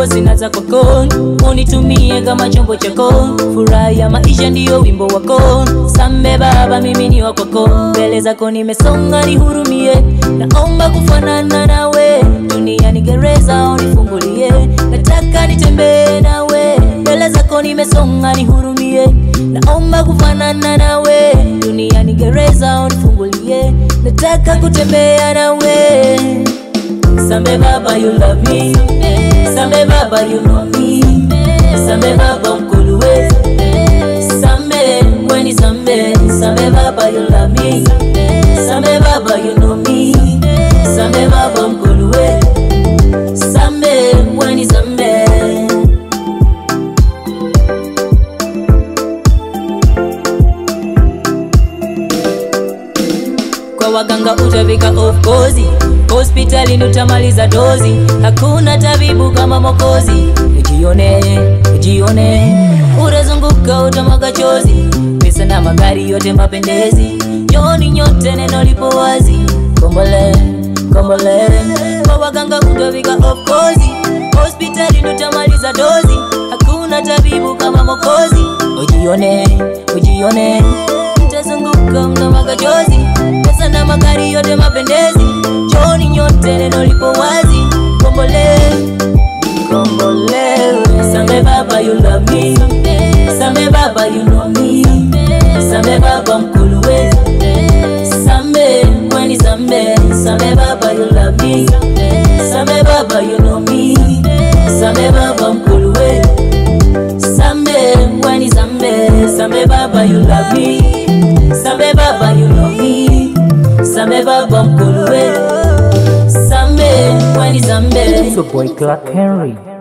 roho sina za kwako, unitumie kama chombo chako. Furaha ya maisha ndiyo wimbo wako, sambe Baba, mimi ni wa kwako. Mbele zako nimesonga, nihurumie, naomba kufanana nawe. Dunia ni gereza, unifungulie, nataka nitembee nawe. Mbele zako nimesonga, nihurumie, naomba kufanana nawe. Dunia ni gereza, unifungulie, nataka kutembea nawe. Sambe Baba, you love me. Sambe Baba, you know me. Sambe Baba, mkulu wetu. Sambe, weni sambe. Sambe Baba, you love me. Sambe Baba, you know me. Sambe Baba, mkulu wetu. Sambe, weni sambe. kwa waganga utafika of course hospitalini utamaliza dozi hakuna tabibu kama mokozi ujione ujione utazunguka utamwaga chozi pesa na magari yote mapendezi joni nyote neno lipo wazi kombole kombole kwa waganga utafika of course hospitalini utamaliza dozi hakuna tabibu kama mokozi ujione ujione mtazunguka mtamwaga chozi pesa na magari yote mapendezi joni nyote neno lipo wazi kombole kombole sambe baba you love me sambe baba you know me sambe baba mkulu wetu sambe mweni sambe sambe baba you love me sambe baba you know me sambe baba mkulu wetu sambe mweni sambe sambe baba you love me sambe baba you know me sambe baba mkulu wetu sambe mweni sambe It's your boy Clark Henry.